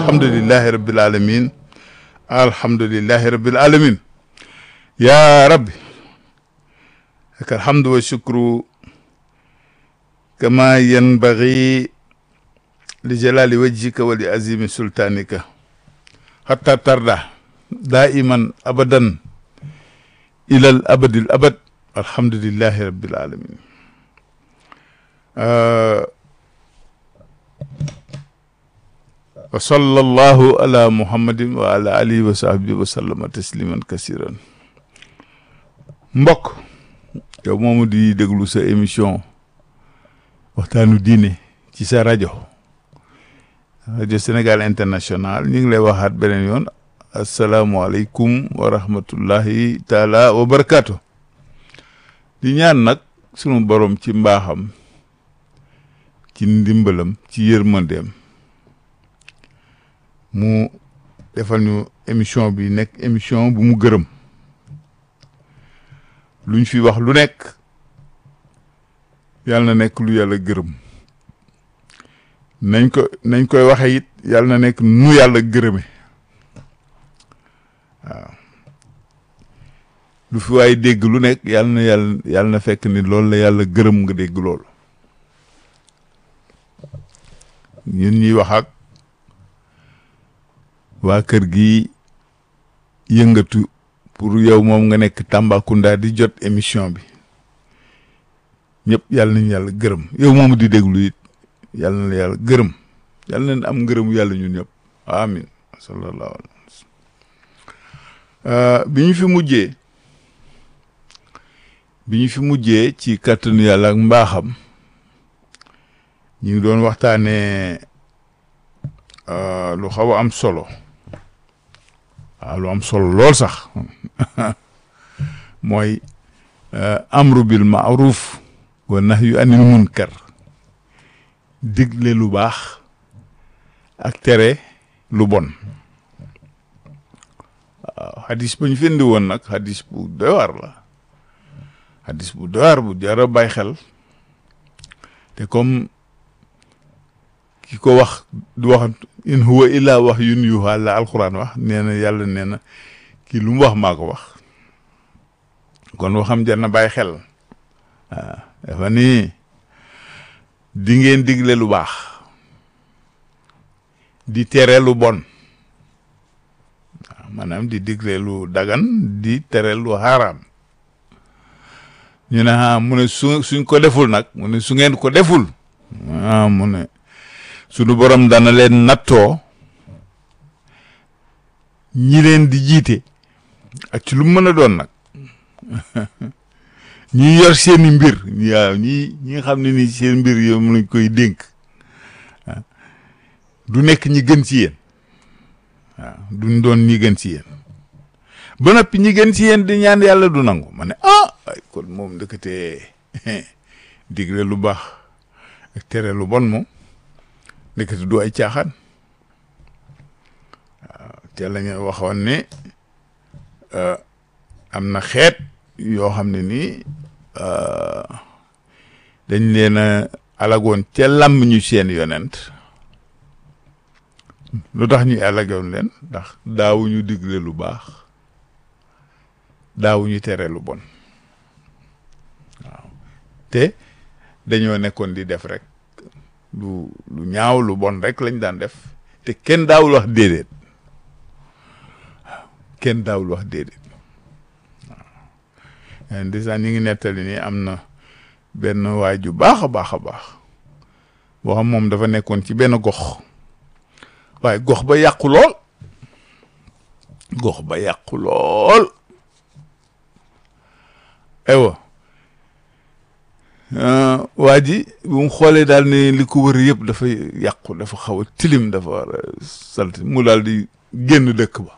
alhamdulillahi rabbil alamin alhamdulillahi rabbil alamin ya rabbi laka alhamdu wa shukru kama yanbaghi li jalali wajhika wa li azimi sultanika hatta tarda daiman abadan ilal abadil abad alhamdulillahi rabbil alamin wa sallallahu ala muhammadin wa ala alihi wa sahbihi wa sallama tasliman kasiran mbokk yow moomu di déglu sa émission waxtaanu diine ci sa rajo rajo Sénégal international ñu ngi lay waxaat beneen yoon asalaamualeykum wa rahmatullahi taala wa barakaatu di ñaan nag sunu borom ci mbaaxam ci ndimbalam ci yërmandeem mu defal ñu émission bi nekk émission bu mu gërëm luñ fi wax lu nekk yàlla na nekk lu yàlla gërëm nañ ko nañ koy waxe it yàlla na nekk nu yàlla gërëme waaw lu fi waaye dégg lu nekk yàlla na yàlla yàlla na fekk ni loolu la yàlla gërëm nga dégg loolu ñun ñuy wax ak waa kër gi yëngatu pour yow moom nga nekk Tambacounda di jot émission bi ñëpp yàlla nañu yàlla gërëm yow moom di déglu it yàlla na la yàlla gërëm yàlla nañ am ngërëmu yàlla ñun ñëpp amin sallallahu alayhi wa sallam bi ñu fi mujjee bi ñu fi mujjee ci kàttanu yàlla ak mbaaxam ñu ngi doon waxtaanee lu xaw a am solo waaw lu am solo lool sax mooy amru bil maaruf wa nahyu anil munkar digle lu baax ak tere lu bon waaw xadis ba ñu fi indi woon nag xadis bu doy waar la xadis bu doy waar bu jar a bàyyi xel te comme ki ko wax du wax in huwa illa wax yun yuha la alquran wax nee na yàlla nee na kii lu mu wax maa ko wax kon waxam jar na bàyyi xel waaw dafa nii di ngeen digle lu baax di tere lu bon waaw maanaam di digle lu dagan di tere lu haram ñu ne ah mu ne su suñ ko deful nag mu ne su ngeen ko deful ah mu ne sunu borom dana leen nattoo ñi leen di jiite ak ci lu mu mën a doon nag ñi yor seeni mbir waaw ñi ñi nga xam ne ni seen mbir yow mu lañ koy dénk du nekk ñi gën ci yéen waaw duñ doon ñi gën ci yéen ba noppi ñi gën ci yéen di ñaan yàlla du nangu ma ne ah ay kon moom ndëkkatee digle lu baax ak tere lu bon moom ndëkkate du ay caaxaan waaw te la ñu waxoon ne am na xeet yoo xam ne nii dañ leen a alagoon ca làmm ñu seen yonent lu tax ñuy alagoon leen ndax daawuñu digle lu baax daawuñu tere lu bon waaw te dañoo nekkoon di def rek lu lu ñaaw lu bon rek lañ daan def te kenn daawul wax déedéet waaw kenn daawul wax déedéet waaw déjà ñu ngi nettali ni am na benn waay ju baax a baax a baax boo xam moom dafa nekkoon ci benn gox waaye gox ba yàqu lool gox ba yàqu lool aywa waa ji bu mu xoolee daal ne li ko wër yëpp dafa yàqu dafa xaw a tilim dafa salti mu daal di génn dëkk ba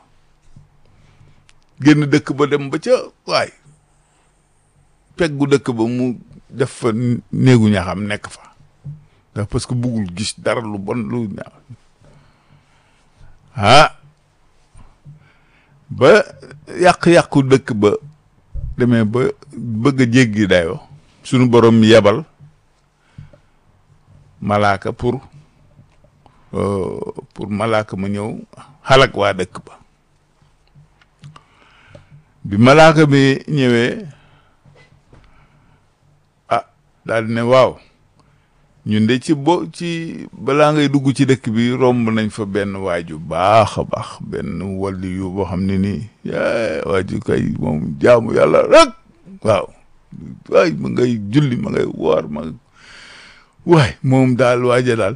génn dëkk ba dem ba ca waay peggu dëkk ba mu def fa néegu ñaxam nekk fa ndax parce que buggul gis dara lu bon lu ñaaw ah ba yàq-yàqu dëkk ba demee ba bëgg a jéggi dayoo sunu borom yebal malaaka pour pour malaaka ma ñëw xalak waa dëkk ba bi malaaka bi ñëwee ah daal di ne waaw ñun de ci bo ci balaa ngay dugg ci dëkk bi romb nañ fa benn waaju baax a baax benn walli yu boo xam ne nii waaju kay moom jaamu yàlla rek waaw waay ma ngay julli ma ngay woor ma waay moom daal waaja daal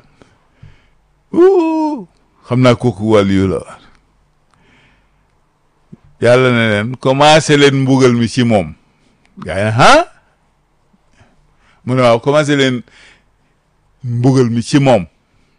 xam naa kooku wàll yu la war yàlla ne leen commencé leen mbugal mi ci moom gaa yi ah mu ne waaw commencé leen mbugal mi ci moom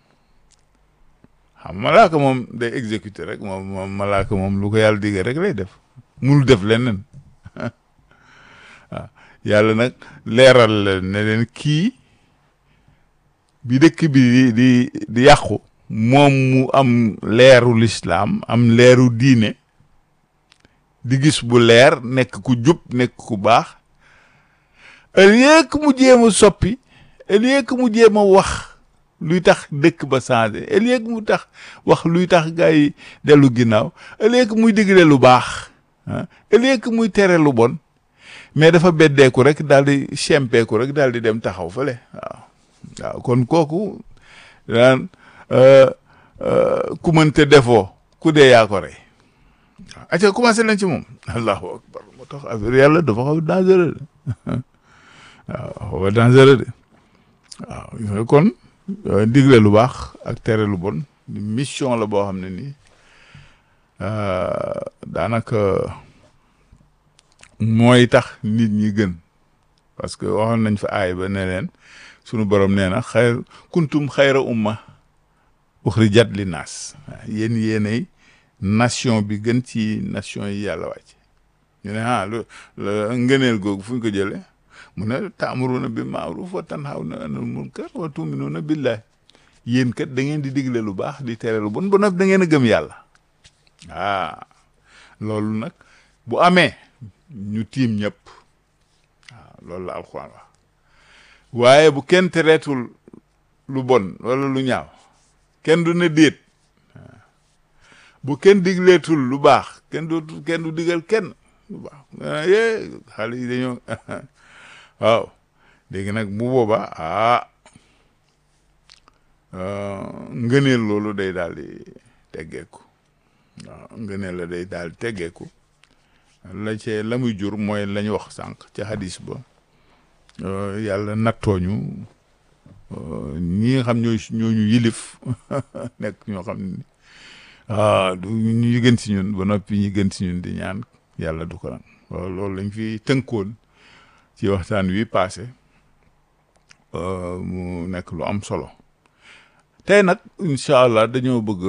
xam malaaka moom day exécuter rek moom moom malaaka moom lu ko yàlla digge rek lay def munu def leneen waaw yàlla nag leeral leen ne leen kii bi dëkk bi di di di yàqu moom mu am leeru lislaam am leeru diine di gis bu leer nekk ku jub nekk ku baax au lieu que mu jéem a soppi au lieu que mu jéem a wax luy tax dëkk ba changé au lieu que mu tax wax luy tax gars yi dellu ginnaaw au lieu que muy digle lu baax ah au lieu que muy tere lu bon mais dafa beddeeku rek daal di sempeeku rek daal di dem taxaw fële waaw waaw kon kooku daan ku mënte defoo ku dee yaa ko rey waaw acca commencé nañ ci moom allahu akbar moo tax affaire yàlla dafa xaw dangereux de waaw xaw dangereux de waaw kon digle lu baax ak tere lu bon mission la boo xam ne nii daanaka mooy tax nit ñi gën parce que waxoon nañ fa aay ba ne leen sunu borom nee na xayr kuntum xayra umma uxrijat li naas yéen yéenay nation bi gën ci nation yi yàlla wàcc ñu ne ah lu ngëneel googu fu ñu ko jëlee mu ne taamuruna bil maaruf wa tanhawna anil munkar wa tuminuna billahi yéen kat da ngeen di digle lu baax di tere lu bon ba noppi da ngeen a gëm yàlla ah loolu nag bu amee ñu tiim ñëpp waaw loolu la alxuraan wax waaye bu kenn tereetul lu bon wala lu ñaaw kenn du ne déet bu kenn digleetul lu baax kenn dootul kenn du digal kenn lu baax yee xale yi dañoo waaw léegi nag bu boobaa ah ngëneel loolu day daal di teggeeku waaw ngëneel la day daal di teggeeku la cee la muy jur mooy la ñu wax sànq ca hadis ba yàlla nattooñu ñi nga xam ñooy ñooñu yilif nekk ñoo xam ne ah du ñu gën si ñun ba noppi ñi gën si ñun di ñaan yàlla du ko nag loolu lañ fi tënkoon ci waxtaan wi passé mu nekk lu am solo tey nag incha allah dañoo bëgg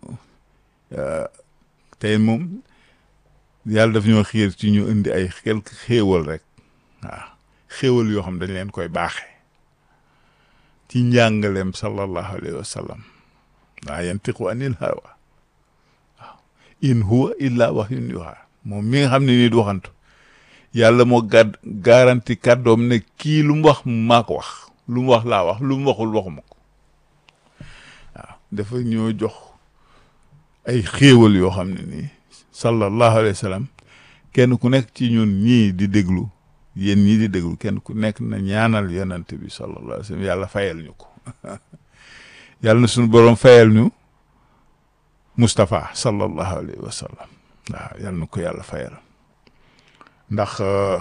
tey moom yàlla daf ñoo xiir ci ñu indi ay quelques xéewal rek waaw xéewal yoo xam dañ leen koy baaxe ci njàngaleem sallallahu alayhi wa sallam laa yantiqu anil hawa waaw in huwa illa wahyun yuha moom mi nga xam ne nii du waxantu yàlla moo gàdd garanti kàddoom ne kii lu mu wax maa ko wax lu mu wax laa wax lu mu waxul waxuma ko waaw dafa ñoo jox ay xéewal yoo xam ne nii sallallahu alayhi wa sallam kenn ku nekk ci ñun ñii di déglu yéen ñii di déglu kenn ku nekk na ñaanal yonent bi sallallahu alayhi wa sallam yàlla fayal ñu ko yàlla na suñu boroom fayal ñu Moustapha sallallahu alayhi wa sallam waaw yàlla na ko yàlla fayal ndax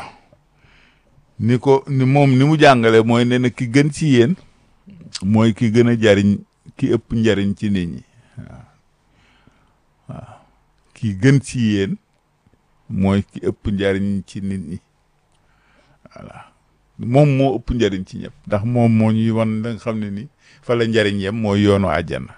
ni ko ni moom ni mu jàngale mooy ne na ki gën ci yéen mooy ki gën a jariñ ki ëpp njariñ ci nit ñi waaw waaw ki gën ci yéen mooy ki ëpp njariñ ci nit ñi voilà moom moo ëpp njariñ ci ñëpp ndax moom moo ñuy wan da nga xam ne ni fa la njariñ yem mooy yoonu àjjana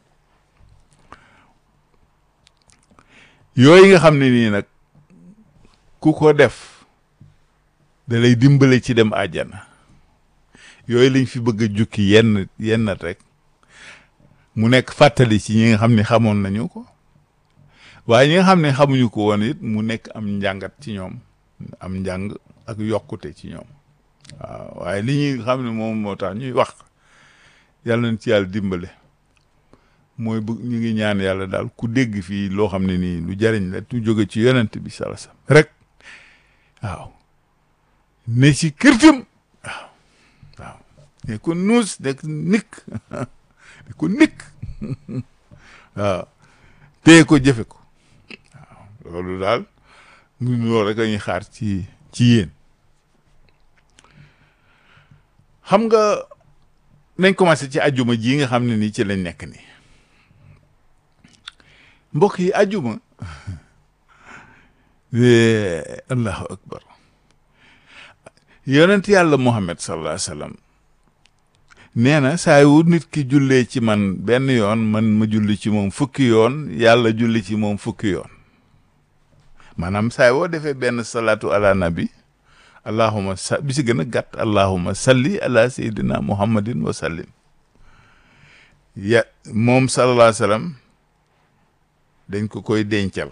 yooyu nga xam ne nii nag ku ko def da lay dimbale ci dem àjjana yooyu lañ fi bëgg a jukki yenn yenn rek mu nekk fàttali ci ñi nga xam ne xamoon nañu ko waaye ñi nga xam ne xamuñu ko woon it mu nekk am njàngat ci ñoom am njàng ak yokkute ci ñoom waaw waaye li ñuy xam ne moom moo tax ñuy wax yàlla nañ ci yàlla dimbale mooy bëgg ñu ngi ñaan yàlla daal ku dégg fii loo xam ne nii lu jariñ la tu jóge ci yonent bi sala sam rek waaw ne ci kërtam waaw waaw ne ko nuus nekk nikk ne ko nikk waaw téye ko jëfe ko waaw loolu daal mu loolu rek la ñuy xaar ci ci yéen xam nga nañ commencé ci ajuma ji nga xam ne nii ci lañ nekk nii mbokk yi ajuma allahu akbar yonent yàlla muhammad sallallahu alayhi wa sallam nee na saa yu nit ki jullee ci man benn yoon man ma julli ci moom fukki yoon yàlla julli ci moom fukki yoon maanaam saa woo defee benn salaatu ala nabi allahuma sa bi si gën a gàtt allahuma salli ala sayyidina muhammadin wa sallim ya moom sallallahu alayhi wa sallam dañ ko koy dencal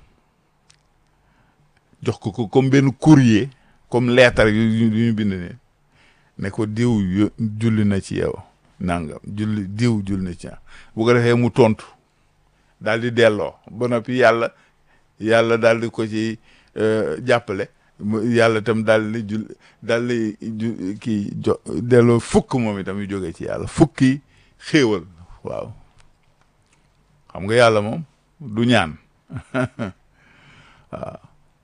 jox ko ko comme benn courrier comme lettre yu yu ñu bind ne ne ko diw yu julli na ci yow nangam julli diw julli na ci yow bu ko defee mu tontu daal di delloo ba noppi yàlla yàlla daal di ko ci jàppale yàlla itam daal di jul daal di ju kii jo delloo fukk moom itam yu jógee ci yàlla fukki xéewal waaw xam nga yàlla moom du ñaan waaw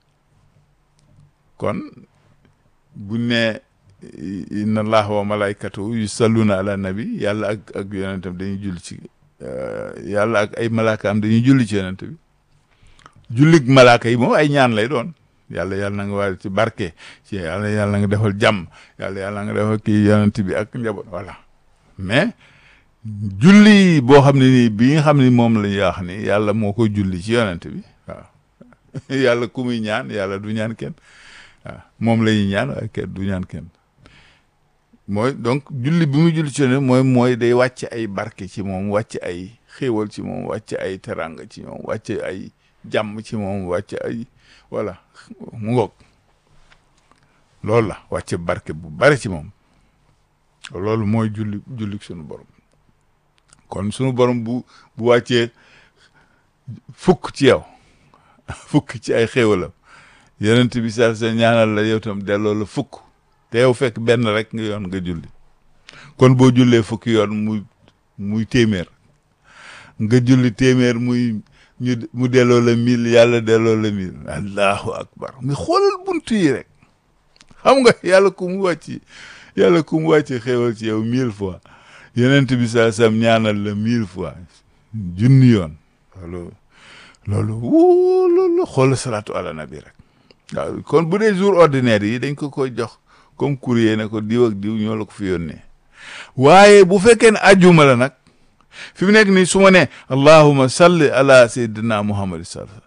kon bu ne inna allaha wa malaykatu yusalluna ala nabi yàlla ak ak yonentam dañuy julli ci yàlla ak ay malaakaam dañuy julli ci yonent bi jullig malaaka yi moom ay ñaan lay doon yàlla yàlla na nga war ci barke ci yàlla yàlla nga defal jàmm yàlla yàlla nga defal kii yonent bi ak njaboot voilà mais julli boo xam ne nii bi nga xam ne moom la ñuy wax ni yàlla moo ko julli ci yonent bi waaw yàlla ku muy ñaan yàlla du ñaan kenn waaw moom la ñuy ñaan waaye kenn du ñaan kenn mooy donc julli bi muy julli ci yonent mooy mooy day wàcc ay barke ci moom wàcc ay xéewal ci moom wàcc ay teranga ci moom wàcc ay jàmm ci moom wàcc ay voilà mu ngoog loolu la wàcce barke bu bari ci moom loolu mooy julli julli sunu borom kon sunu borom bu bu wàccee fukk ci yow fukk ci ay xéewalam yonent bi sa sa ñaanal la yow tam delloo la fukk te yow fekk benn rek nga yoon nga julli kon boo jullee fukki yoon muy muy téeméer nga julli téeméer muy ñu mu delloo la mille yàlla delloo la mille allahu akbar mais xoolal buntu yi rek xam nga yàlla ku mu wàcc yàlla ku mu wàcc xéewal ci yow mille fois yonent bi saa sam ñaanal la mille fois junni yoon loolu loolu wuu loolu xoolal salaatu ala nabi rek waaw kon bu dee jour ordinaire yi dañ ko koy jox comme courrier ne ko diw ak diw ñoo la ko fi yónnee waaye bu fekkee ne ajjuma la nag fi mu nekk nii su ma nee allahuma salli ala sayyidina muhammad sallallahu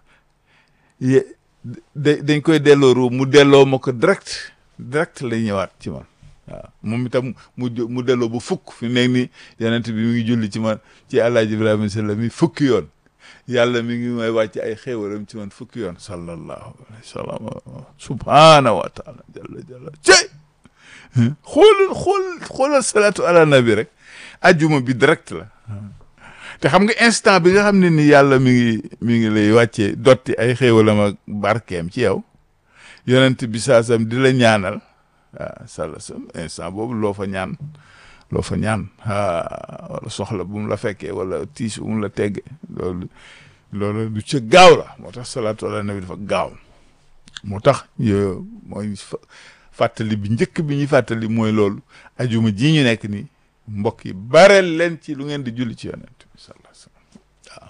da dañ koy delloo ru mu delloo ma ko direct direct lay ñëwaat ci man waaw moom itam mu mu delloo ba fukk fi mu nekk nii yonent bi mi ngi julli ci man ci alaaji ibrahima sallam mi fukki yoon yàlla mi ngi may wàcc ay xéewalam ci man fukki yoon sallallahu alayhi wa sallam subhaanahu wa taala jalla jalla cey xoolal xool xoolal salaatu ala nabi rek ajjuma bi direct la te xam nga instant bi nga xam ne ni yàlla mi ngi mi ngi lay wàccee dotti ay xéewalam ak barkeem ci yow yonent bi saasam di la ñaanal waaw sala sam instant boobu loo fa ñaan loo fa ñaan ah wala soxla bu mu la fekkee wala tiis bu mu la tegge loolu loolu du ca gaaw la moo tax salaatu ala nabi dafa gaaw moo tax yo mooy fàttali bi njëkk bi ñuy fàttali mooy loolu ajuma ji ñu nekk nii mbokk yi bareel leen ci lu ngeen di julli ci yonent bi sallallahu alayhi wasallam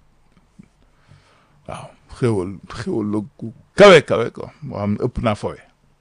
waaw waaw xéwal xéwal la ku kawe kawe ko moo xam ne ëpp naa fowe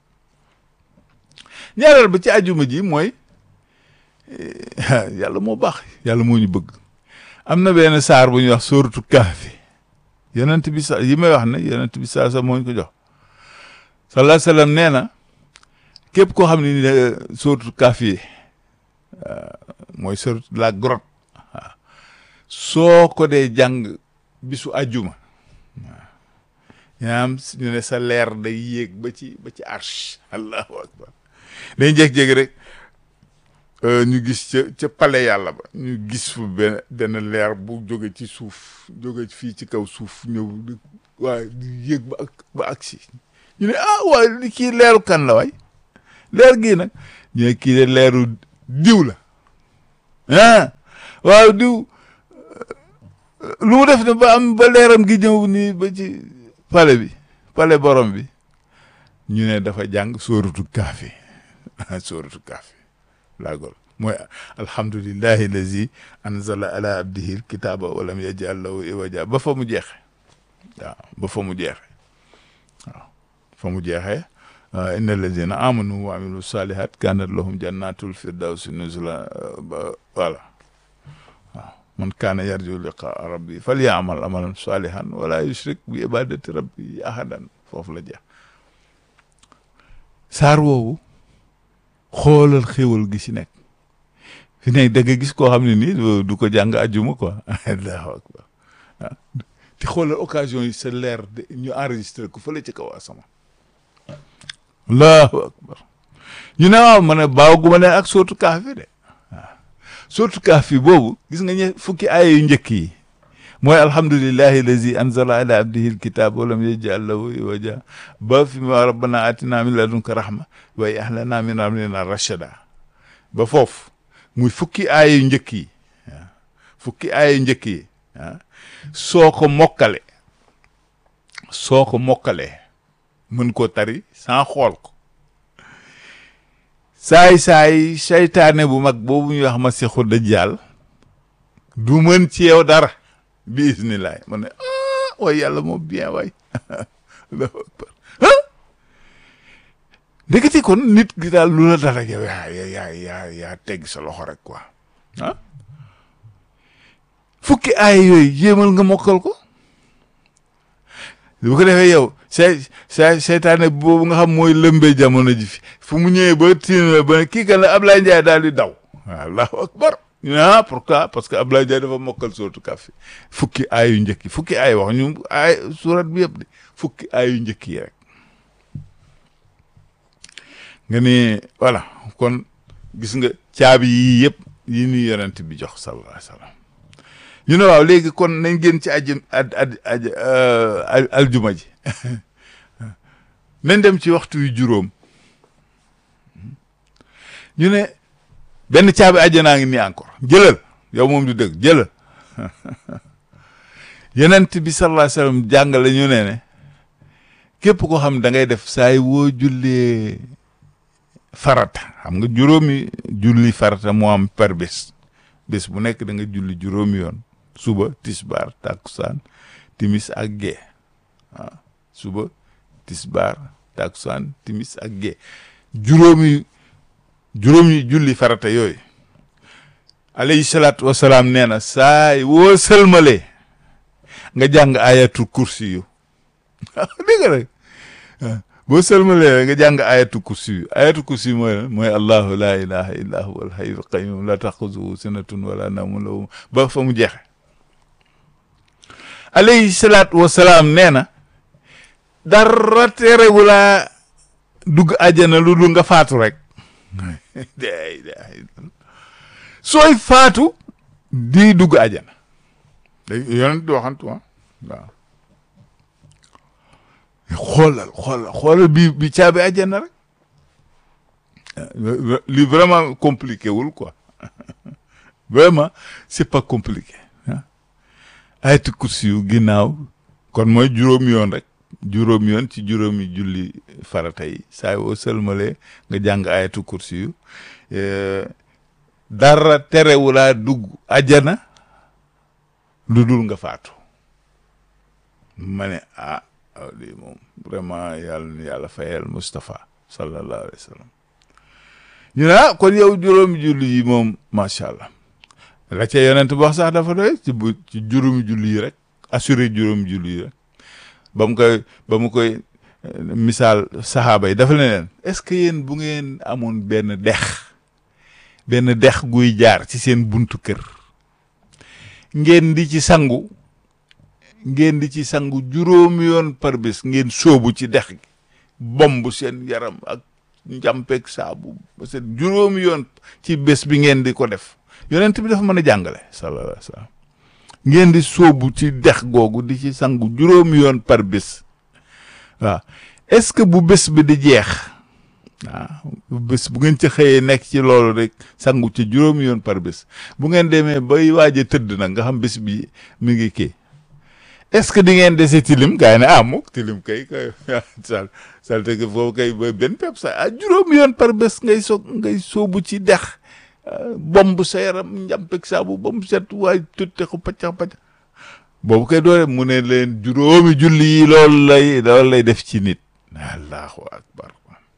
ñaareel ba ci ajuma ji mooy yàlla moo baax yàlla moo ñu bëgg am na benn saar bu ñuy wax sóoratu Kahfi yonent bi sa yi may wax ne yonent bi saa sa moo ñu ko jox sallallahu alayhi wasallam nee na képp koo xam ne ni sóoratu Kahfi mooy sóoratu la grotte waaw soo ko dee jàng bisu àjjuma waaw yaam ñu ne sa leer day yéeg ba ci ba ci arsh allahu akbar dañ jékki-jékki rek ñu gis ca ca pale yàlla ba ñu gis fu benn benn leer bu jóge ci suuf jóge fii ci kaw suuf ñëw di waaye di yéeg ba ak ba agsi ñu ne ah waaye li kii leeru kan la waay leer gii nag ñu ne kii de leeru diw la ah waaw diw lu mu def ne ba am ba leeram gi ñëw nii ba ci pale bi pale borom bi ñu ne dafa jàng sóoratu kaafi sóoratu kaafi laagol mooy alhamdulillahi lazi anzala ala abdihi alkitaba walam yajal lahu iwaja ba fa mu jeexe waaw ba fa mu jeexe waaw fa mu jeexee inna allazina amanu wa amilu salihat kanat lahum jannatul firdawsi nuzula ba voilà waaw man kaana yarju liqaa rabbi falyamal amalan salihan wala yushrik bi ibadati rabbi ahadan foofu la jeex saar woowu xoolal xéwal gi si nekk fi nekk da nga gis koo xam ne nii du ko jàng ajjuma quoi allahu akbar ah te xoolal occasion yi sa leer de ñu enregistré ko fële ci kaw asama allahu akbar ñu ne waaw ma ne baaw gu ma ne ak sootu kaafi de waaw sootu kaafi boobu gis nga ñe fukki aaya yu njëkk yi mooy alhamdulillahi lazi anzala ala abdihi alkitab walam yajal lahu iwaja ba fi ma rabbana atina min ladunka rahma wa ahlana min amrina rashada ba foofu muy fukki aaya yu njëkk yi waaw fukki aaya yu njëkk yi ah soo ko mokkale soo ko mokkalee mën koo tari sans xool ko saay-saay seytaane bu mag boobu ñuy wax Masiixu Dajjaal du mën ci yow dara bi isnillaay ma ne ah waay yàlla moo bien waay allahu akbar ah ndeketi kon nit gi daal lu la dara yow yaa yaa yaa yaa tegg sa loxo rek quoi ah fukki aay yooyu jéemal nga mokkal ko bu ko defee yow say say seytaane boobu nga xam mooy lëmbee jamono ji fi fu mu ñëwee ba tiina ba kii kan la Ablaye Ndiaye daal di daw allahu akbar ah pourquoi parce que Ablaye Ndiaye dafa mokkal sootu kàffi fukki aay yu njëkk yi fukki aay wax ñu aay surat bi yëpp de fukki aay yu njëkk yi rek nga ni voilà kon gis nga caabi yii yëpp yi ñuy yonent bi jox sallallahu alayhi wa sallam ñu ne waaw léegi kon nañ génn ci aji ad ad aj aljuma ji nañ dem ci waxtu yu juróom ñu ne benn caabi àjjanaa ngi nii encore jëlal yow moom du dëgg jëlal yonent bi sallallahu alayhi wa sallam jàngale ñu ne ne képp koo xam da ngay def saay woo jullee farata xam nga juróomi julli farata moo am par bés bés bu nekk da nga julli juróomi yoon suba tisbaar takkusaan timis ak gee waaw suba tisbaar takkusaan timis ak gee juróomi juróomi julli farata yooyu alayhi salaatu wasalaam nee na saay woo sëlmalee nga jàng ayatul kursi yu dégg rek boo sëlmalee nga jàng ayatu kursi yu ayatu kursi yu mooy mooy allahu laa ilaha illa huwa alhayyul qayyum la taxuzuhu sinatun wala nawmun lahu ba fa mu jeexe alayhi salaatu wasalaam nee na dara terewu laa dugg àjjana lu dul nga faatu rek sooy faatu di dugg àjjana da yonent di waxantu waaw xoolal xoolal xoolal bi bi caabi àjjana rek li vraiment compliqué wul quoi vraiment c'est pas compliqué ah ayatu kursi yu ginnaaw kon mooy juróomi yoon rek juróomi yoon ci juróomi julli farata yi saa yoo sëlmalee nga jàng ayatu kursi yu dara terewulaa dugg àjjana lu dul nga faatu ma ne ah lii moom vraiment yàlla na yàlla fayal Moustapha sallallahu alayhi wa sallam ñu ne ah kon yow juróomi julli yi moom macha allah la ca yonent bi wax sax dafa doy ci bu ci juróomi julli yi rek assuré juróomi julli yi rek ba mu koy ba mu koy misaal saxaaba yi dafa leen est-ce que yéen bu ngeen amoon benn dex benn dex guy jaar ci seen buntu kër ngeen di ci sangu ngeen di ci sangu juróomi yoon par bés ngeen sóobu ci dex gi bomb seen yaram ak njàmpeeg saabu parce que juróomi yoon ci bés bi ngeen di ko def yonent bi dafa mën a jàngale sallallahu alayhi wa sallam ngeen di sóobu ci dex googu di ci sangu juróomi yoon par bés waaw est-ce que bu bés bi di jeex waaw bés bu ngeen ci xëyee nekk ci loolu rek sangu ci juróomi yoon par bés bu ngeen demee bay waaj a tëdd nag nga xam bés bi mi ngi kii est-ce que di ngeen dese tilim gaa yi ne ah mukk tilim kay kay sal salte que foofu kay ba benn pepp sa ah juróomi yoon par bés ngay soog ngay sóobu ci dex bomb sa yaram njàmpeg saabu ba mu set waaye tutte ko paccax paccax boobu kay doole mu ne leen juróomi julli yi loolu lay loolu lay def ci nit allahu akbar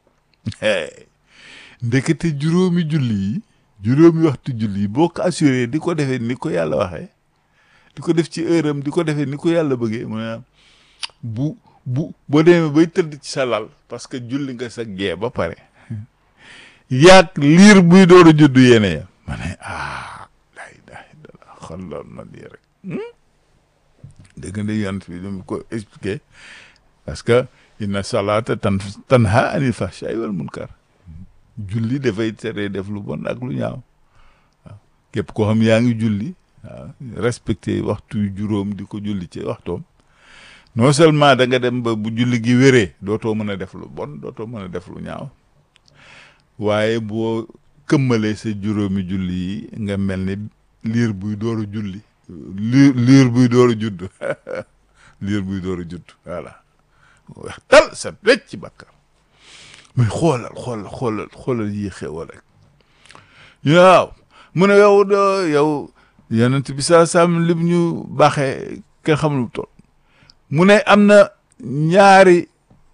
ndekete juróomi julli yi juróomi waxtu julli yi boo ko assuré di ko defee ni ko yàlla waxee di ko def ci heure am di ko defee ni ko yàlla bëggee mu ne bu bu boo demee bay tëdd ci sa lal parce que julli nga sa gee ba pare yaag liir buy door a juddu yéene ya ma ne ah day day dala xool na lii rek dégg nga yonent bi dama ko expliqué parce que inna salata tan tanha anil fahsha'i wal munkar julli dafay tere def lu bon ak lu ñaaw waaw képp koo xam yaa ngi julli waaw respecté waxtu juróom di ko julli ci waxtoom non seulement da nga dem ba bu julli gi wéree dootoo mën a def lu bon dootoo mën a def lu ñaaw waaye boo këmmalee sa juróomi julli yi nga mel ni liir buy door a julli liir liir buy door a judd liir buy door a judd voilà wax tal sa wecc ci bàkkar mais xoolal xoolal xoolal xoolal yi xewal rek waaw mu ne yow do yow yonent bi saa saam lim ñu baaxee kenn xamul lu toll mu ne am na ñaari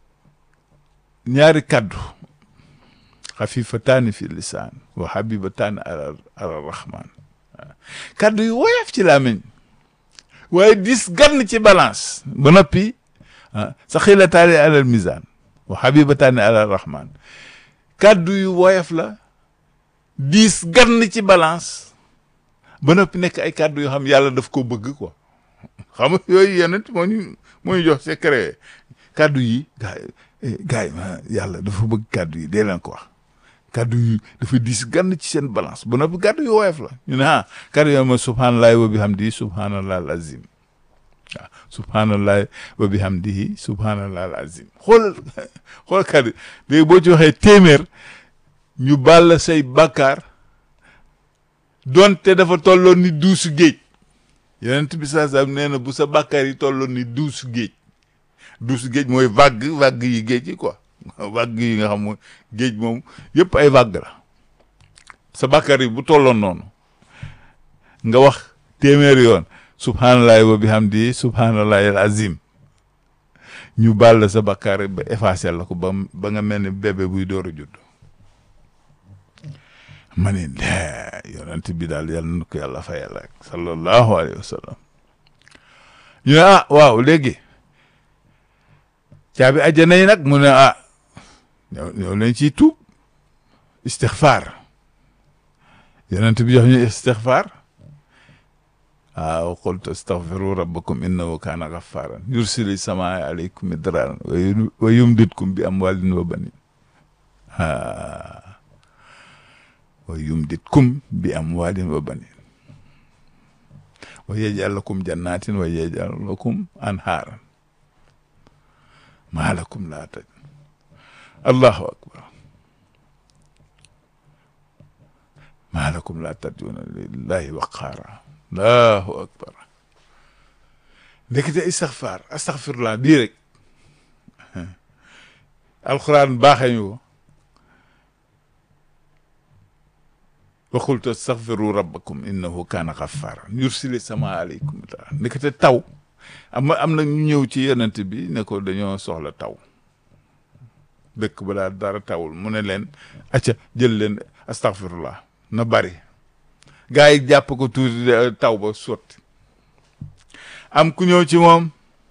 ñaari kaddu xafifataani fi lisaan wa habibataani ala ala rahman kaddu yu woyof ci làmmiñ waaye dis gann ci balance ba noppi saxilataani alal mizaan wa habibataani ala rahman kaddu yu woyof la dis gann ci balance ba noppi nekk ay kaddu yoo xam yàlla daf ko bëgg quoi xam nga yooyu yeneen moo ñu moo ñu jox secret kaddu yi gaa yi gaa yi yàlla dafa bëgg kaddu yi dee leen ko wax kaddu yi dafa diis gann ci seen balance ba noppi kaddu yu woyof la ñu ne ah kaddu yoo ma subhanallahi wa bihamdihi subhanallahi al azim waaw subhanallahi wa bihamdihi subhanallahi al azim xoolal xool kaddu léegi boo ci waxee téeméer ñu baal say bàkkaar donte dafa tolloon ni duusu géej yonent bi saa saa nee na bu sa bàkkaar yi tolloon ni duusu géej duusu géej mooy vague vague yi géej yi quoi vague yi nga xam mooy géej moom yëpp ay vague la sa bàkkaar yi bu tolloon noonu nga wax téeméeri yoon subhanallahi wa bihamdi subhanallahi al azim ñu baal la sa bàkkaar ba effacé la ko ba ba nga mel ni bébé buy door a judd ma ne lee yonent bi daal yàlla na ko yàlla fayal rek sallallahu alayhi wa sallam ñu ne ah waaw léegi caabi àjjana yi nag mu ne ah ñoo ñoo leen ciy tuub istixfaar yonent bi jox ñu istixfaar waaw qultu astaghfiru rabbakum innahu kaana ghaffaaran yursili samaa alaykum midraaran wa yumdidkum bi amwaalin wa baniin wa yumdidkum bi amwaalin wa baniin wa yaj'al lakum jannaatin wa yaj'al lakum anhaaran maa lakum laa taj allahu akbar maa lakum laa tarjuuna lillahi waqaara allahu akbar ndekete istixfaar astaxfirullah bii rek alquran baaxee ñu ko wa qultu astaghfiru rabbakum innahu kaana ghaffaaran yursili samaa aleykum midraaran ndekete taw am am na ñu ñëw ci yonent bi ne ko dañoo soxla taw dëkk ba daal dara tawul mu ne leen acca jël leen astaghfirullah na bari gaa yi jàpp ko tuuti taw ba sotti am ku ñëw ci moom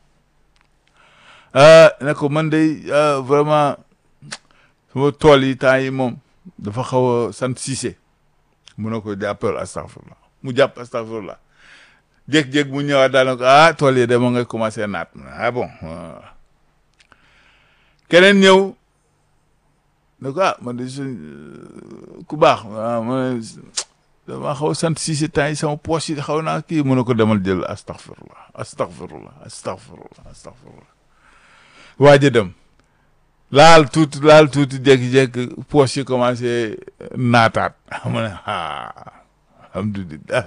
ne ko man de vraiment sama tool yi temps yi moom dafa xaw a sant Cissé mu ne ko jàppal astaghfirullah mu jàpp astaghfirullah jékki-jékki mu ñëwaat daal ne ko ah tool yi de moo ngay commencé naat ah bon keneen ñëw ne ko ah man de suñ ku baax ah ma ne dama xaw a sant si si temps yi sama poche yi xaw naa kii mu ne ko demal jël astaghfirullah astaghfirullah astaghfirullah astaghfirullah waaj a dem laal tuuti laal tuuti jékki-jékki poche yi commencé naataat mu ne ah alhamdulilah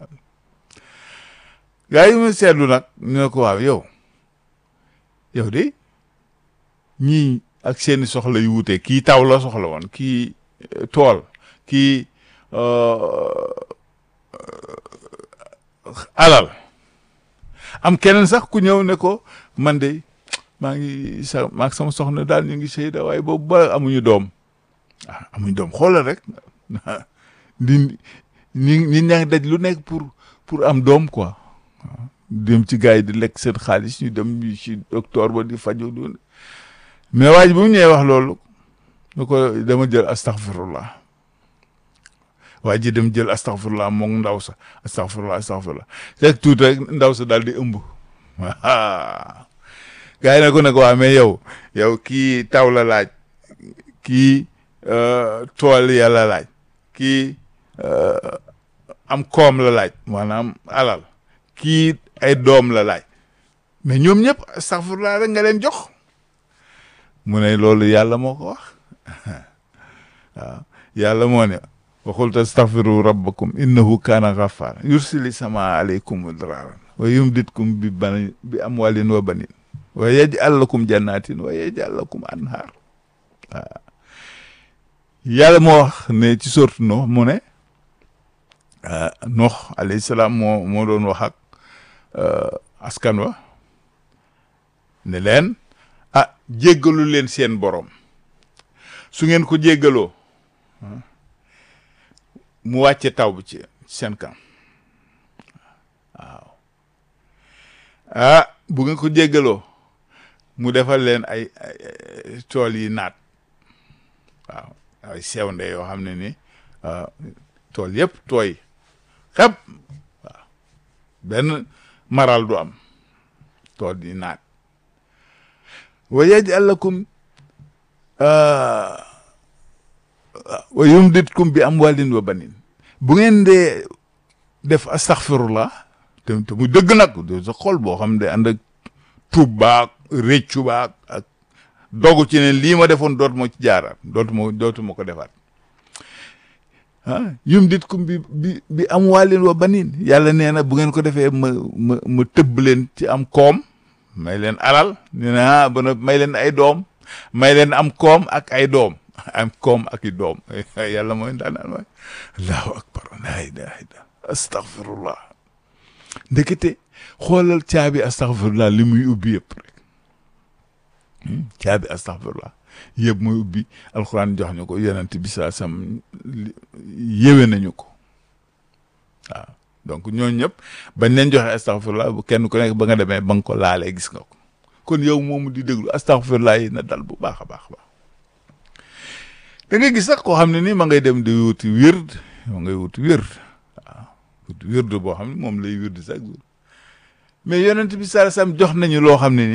gaa yi ma seetlu nag ñu ne ko waaw yow yow de ñii ak seeni soxla yu wute kii taw la soxla woon kii tool kii alal am keneen sax ku ñëw ne ko man de maa ngi sa maag sama soxna daal ñu ngi seyda waaye boobu ba amuñu doom ah amuñu doom xoolal rek di ñi ñi ñaa ngi daj lu nekk pour pour am doom quoi dem ci gars yi di lekk seen xaalis ñu dem ci docteur ba di faju du mais waa ji bu mu ñëwee wax loolu nu ko dama jël astaghfirullah waa ji dem jël astaghfirullah moom ndaw sa astaghfirullah astaghfirullah rek tuuti rek ndaw sa daal di ëmb gars yi ne ko ne ko waa mais yow yow kii taw la laaj kii tool yàlla laaj kii am koom la laaj maanaam alal kii ay doom la laaj mais ñoom ñëpp astaghfirullah rek nga leen jox mu ne loolu yàlla moo ko wax waaw yàlla moo ne waxul tastaghfiru rabbakum innahu kaana ghaffara yursili sama aleykum midraaran wa yumditkum bi bani bi amwalin wa banin wa yaj'al lakum jannatin wa yaj'al lakum anhar waaw yàlla moo wax ne ci sortu Nuh mu ne Nuh alayhi salaam moo moo doon wax ak askan wa ne leen ah jéggalu leen seen borom su ngeen ko jéggaloo mu wàcce taw bi ci seen kam waaw ah bu ngeen ko jéggaloo mu defal leen ay tool yi naat waaw ay sewnde yoo xam ne ni tool yëpp tooy xep waaw benn maral du am tool yi naat wa yaj'al lakum wa yumditkum bi amwalin wa banin bu ngeen dee def astaghfirullah te te muy dëgg nag de sa xol boo xam ne ànd ak tuub baak réccu baak ak dogu ci ne lii ma defoon dootu ma ci jaaraat dootu ma dootu ma ko defaat ah yumditkum bi bi bi amwalin wa banin yàlla nee na bu ngeen ko defee ma ma ma tëbb leen ci am koom may leen alal nee na ba na may leen ay doom may leen am koom ak ay doom am koom ak i doom yàlla mooy ndaanaan mooy allahu akbar la ilaha illa astaghfirullah ndekete xoolal caabi astaghfirullah li muy ubbi yëpp rek caabi astaghfirullah yëpp muy ubbi alxuraan jox ñu ko yonent bi saa sam yéwe nañu ko waaw donc ñooñu ñëpp bañ leen joxe astaghfirullah bu kenn ku nekk ba nga demee ba nga ko laalee gis nga ko kon yow moomu di déglu astaghfirullah yi na dal bu baax a baax a baax da ngay gis sax koo xam ne nii ma ngay dem di wuti wird ma ngay wuti wird waaw wuti wird boo xam ne moom lay wird chaque jour mais yonent bi saa sam jox nañu loo xam ne ni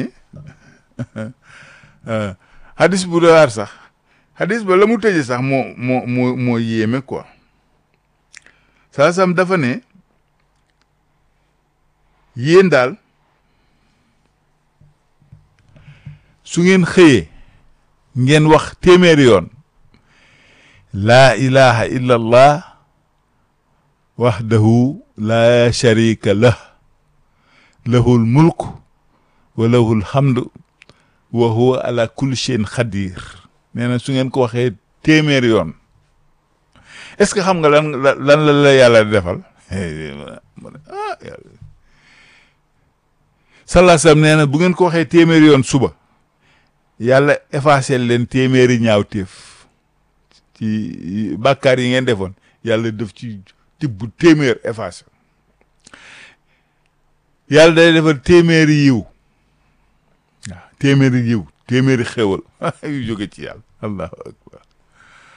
hadis bu doy sax hadis ba la mu tëjee sax moo moo moo moo yéeme quoi saa sam dafa ne yéen daal su ngeen xëyee ngeen wax téeméeri yoon laa ilaha illa allah wahdahu laa sharika lah lahul mulk wa lahul hamdu wa huwa ala kulli shay'in xadir nee na su ngeen ko waxee téeméeri yoon est-ce que xam nga lan lan la la yàlla defal mu ne ah yàlla sallallahu alayhi wasallam nee na bu ngeen ko waxee téeméeri yoon suba yàlla effacé leen téeméeri ñaawteef ci bàkkaar yi ngeen defoon yàlla def ci tibb téeméer effacé yàlla day defal téeméeri yiw waaw téeméeri yiw téeméeri xéwal yu jóge ci yàlla allahu akbar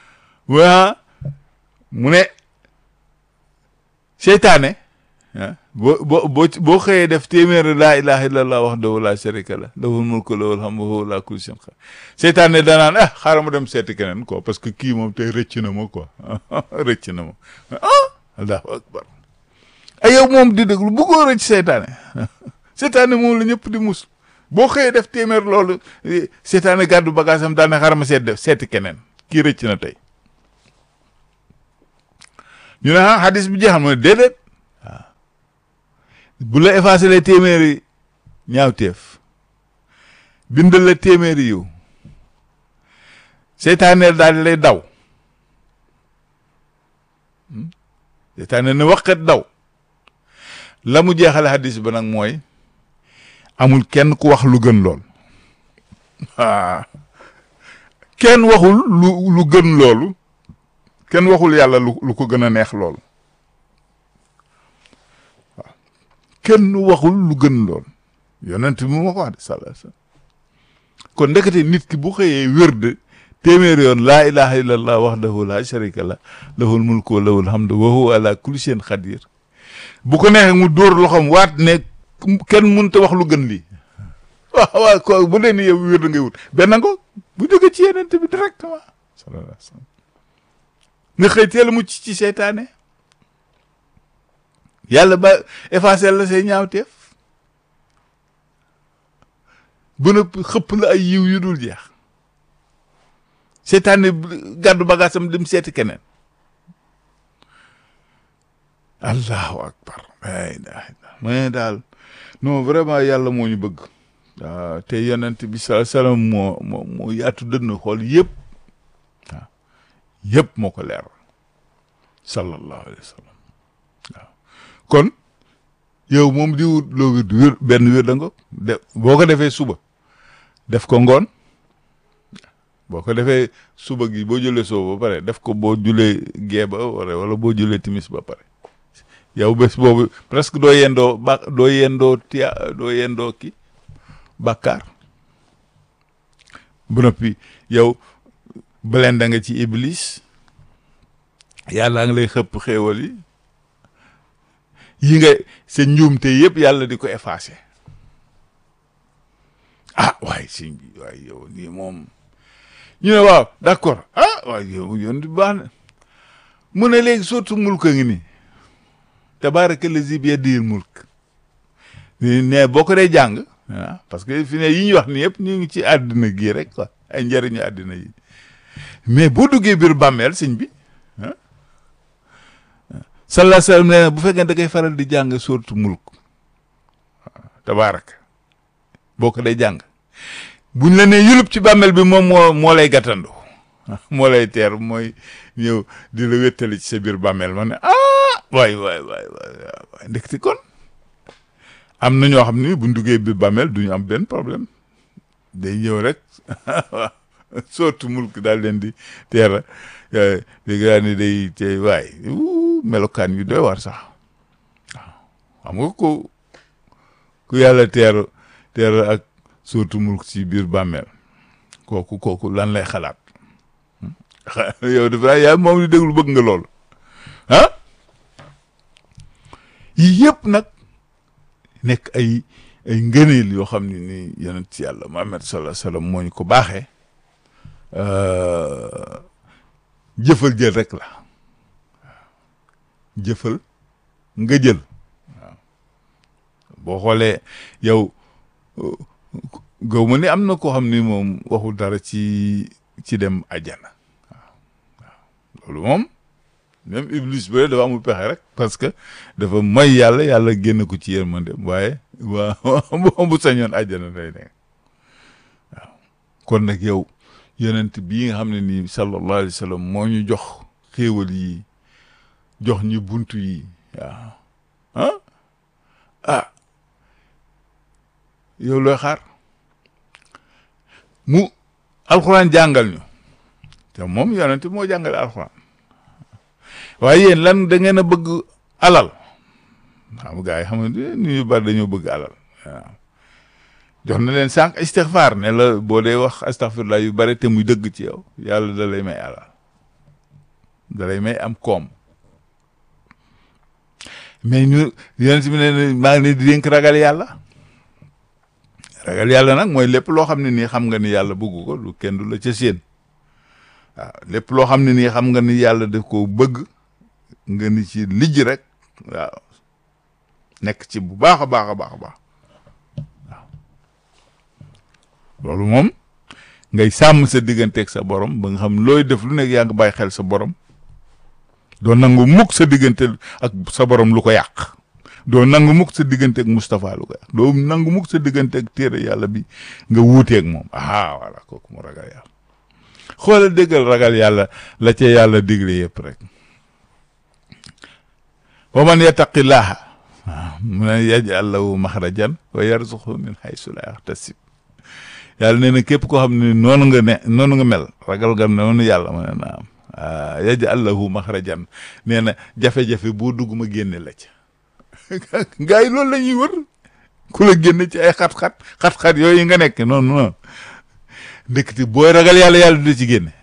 waa mu ne seytaane ah boo boo boo boo xëyee def téeméeri laa ilaha illallah wahdahu la sharika la lahul mulku lahul hamdu wa huwa ala kulli shay'in qadir seytaan ne danaan ah xaaral ma dem seeti keneen quoi parce que kii moom tey rëcc na ma quoi rëcc na ma ah allahu akbar ay yow moom di déglu bëggoo rëcc seytaane seytaane moom la ñëpp di mus boo xëyee def téeméer loolu seytaane gàddu bagage am daane xaaral ma seet def seeti keneen kii rëcc na tey ñu ne ah hadis bi jeexal ma ne déedéet waaw bu la effacé les téeméeri ñaawteef bindal la téeméeri yiw seytaaneel daal di lay daw seytaane ne waqet daw la mu jeexale hadis ba nag mooy amul kenn ku wax lu gën lool ah kenn waxul lu lu gën loolu kenn waxul yàlla lu lu ko gën a neex loolu waaw kenn waxul lu gën lool yonent bi moo ko wax de sallallahu alayhi wasallam kon ndekete nit ki bu xëyee wérd téeméer yoon laa ilaha illallah wahdahu la sharika la lahul mulku wa lahul hamdu wa huwa ala kulli shay'in qadir bu ko neexee mu dóor loxoom waat ne kenn mënut a wax lu gën lii waaw waaw ko bu dee ni yow wér da ngay wut benn ngo bu jóge ci yeneen bi directement sallallahu alayhi wasallam nga xëy teel a mucc ci seytaane yàlla ba effacé la say ñaawteef ba noppi xëpp la ay yiw yu dul jeex seytaane gàddu bagaasam dem seeti keneen allahu akbar la ilaha illallah mais daal non vraiment yàlla moo ñu bëgg waaw te yonent bi sallallahu alayhi wasallam moo moo moo yaatu dënn xool yëpp waaw yëpp moo ko leer sallallahu alayhi wa sallam waaw kon yow moom di wut loo wér wér benn wér da nga de boo ko defee suba def ko ngoon boo ko defee suba gi boo jëlee soo ba pare def ko boo julee gee ba wala wala boo julee timis ba pare yow bés boobu presque doo yendoo ba doo yendoo tia doo yendoo ki bàkkaar bu noppi yow blenda nga ci iblis yàlla nga lay xëpp xéewal yi yi nga sa njuumte yëpp yàlla di ko effacé ah waaye sëñ bi waaye yow nii moom ñu ne waaw d'accord ah waaye yow yoon di baax na mu ne léegi surtout mulk a ngi nii tabaraka lazi bi yadihil mulk ne boo ko dee jàng ah parce que fi ne yi ñu wax ni yëpp ñu ngi ci àddina gii rek quoi ay njëriñu àddina yi mais boo duggee biir bàmmeel sëñ bi ah sallallahu alayhi wasallam nee na bu fekkee da ngay faral di jàng surtout mulk tabaraka boo ko dee jàng buñ la nee yulub ci bàmmeel bi moom moo moo lay gàttandu moo lay teer mooy ñëw di la wéttali ci sa biir bàmmeel ma ne ah waay waay waay waay waay ndekti kon am na ñoo xam ni buñ duggee biir bàmmeel duñu am benn problème day ñëw rek surtout mulk daal leen di teera léegi daal ni day tey waay melokaan yu doy war sax waaw xam nga ko ku yàlla teer teer ak surtout mulk ci biir bàmmeel kooku kooku lan lay xalaat yow dafa yaa moom di déglu bëgg nga loolu ah yii yëpp nag nekk ay ay ngëneel yoo xam ne ni yonent ci yàlla Muhammad sallallahu alayhi wasallam moo ñu ko baaxee jëfal jël rek la jëfal nga jël waaw boo xoolee yow gaw ma ni am na koo xam ni moom waxul dara ci ci dem àjjana waaw waaw loolu moom même iblis ba dafa amul pexe rek parce que dafa may yàlla yàlla génn ko ci yërmande waaye waa bu sañoon àjjana day nekk waaw kon nag yow yonent bii nga xam ne nii sallallahu alayhi wa sallam moo ñu jox xéewal yi jox ñu buntu yi waaw ah ah yow looy xaar mu alxuraan jàngal ñu te moom yonent moo jàngale alxuraan waaye yéen lan da ngeen a bëgg alal xam gaa yi xam nga ni ñu bari dañoo bëgg alal waaw jox na leen sànq istixfaar ne la boo dee wax astaghfirullah yu bari te muy dëgg ci yow yàlla da lay may alal da lay may am koom mais ñu yonent bi ne maa ngi leen di dénk ragal yàlla ragal yàlla nag mooy lépp loo xam ne nii xam nga ni yàlla bëgg ko lu kenn du la ca séen waaw lépp loo xam ne nii xam nga ni yàlla daf ko bëgg nga ni ci lijj rek waaw nekk ci bu baax a baax a baax a baax waaw loolu moom ngay sàmm sa digganteeg sa borom ba nga xam looy def lu nekk yaa ngi bàyyi xel sa borom doo nangu mukk sa diggante ak sa borom lu ko yàq doo nangu mukk sa digganteeg Moustapha lu ko yàq doo nangu mukk sa digganteeg téere yàlla bi nga wuuteeg moom ah voilà kooku mu ragal yàlla xoolal déggal ragal yàlla la ca yàlla digle yëpp rek wa man yattaqillaha mu ne yaj'al lahu maxrajan wa yarzuqhu min haysu la yaxtasib yàlla nee na képp koo xam ne noonu nga ne noonu nga mel ragal nga noonu yàlla ma ne naam yaj'al lahu maxrajan nee na jafe-jafe boo dugg ma génne la ca gars yi loolu la ñuy wër ku la génne ci ay xat-xat xat-xat yooyu nga nekk noonu noonu ndekete booy ragal yàlla yàlla du ci génne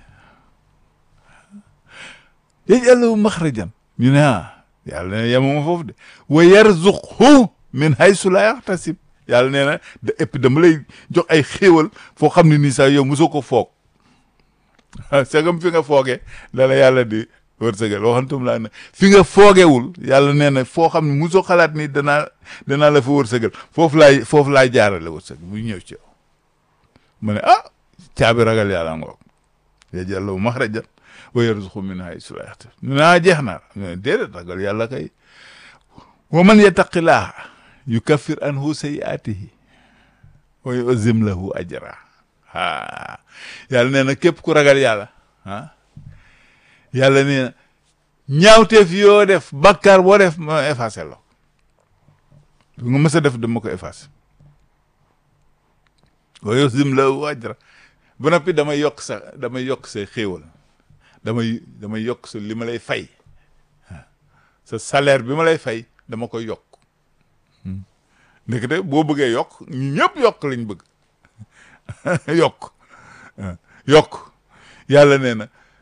yaj'al lahu maxrajan ñu ne ah yàlla nee na yemuma foofu de wa yarzuqhu min haysu la yaxtasib yàlla nee na da et puis dama lay jox ay xéewal foo xam ne nii sax yow mosoo ko foog segam fi nga foogee dala yàlla di wërsëgal waxantum laa ne fi nga foogewul yàlla nee na foo xam ne mosoo xalaat ni danaa danaa la fa wërsëgal foofu laay foofu laay jaarale wërsëg bu ñëw ci yow mu ne ah caabi ragal yàlla ngoog yaj'al lahu maxrajan wa yarzuqhu min haysu la yaxtasib ñu naa jeex na déedéet ragal yàlla kay wa man yattaqillaaha yukaffir anhu sayyi'aatihi wa yu'zim lahu ajra ah yàlla nee na képp ku ragal yàlla ah yàlla nee na ñaawteef yoo def bakkaar boo def ma effacé la lu nga mës a def dama ko effacé wa yu'zim lahu ajra ba noppi damay yokk sa damay yokk sa xéewal damay damay yokk sa li ma lay fay sa salaire bi ma lay fay dama koy yokk ndekete boo bëggee yokk ñu ñëpp yokk lañ bëgg yokk yokk yàlla nee na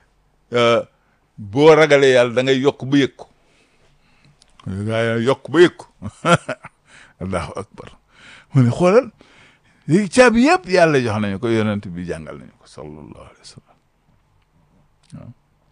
boo ragalee yàlla da ngay yokk ba yëg ko gaa yokk ba yëg ko allahu akbar mu ne xoolal léegi caabi yëpp yàlla jox nañu ko yonent bi jàngal nañu ko sallallahu alayhi wa sallam waaw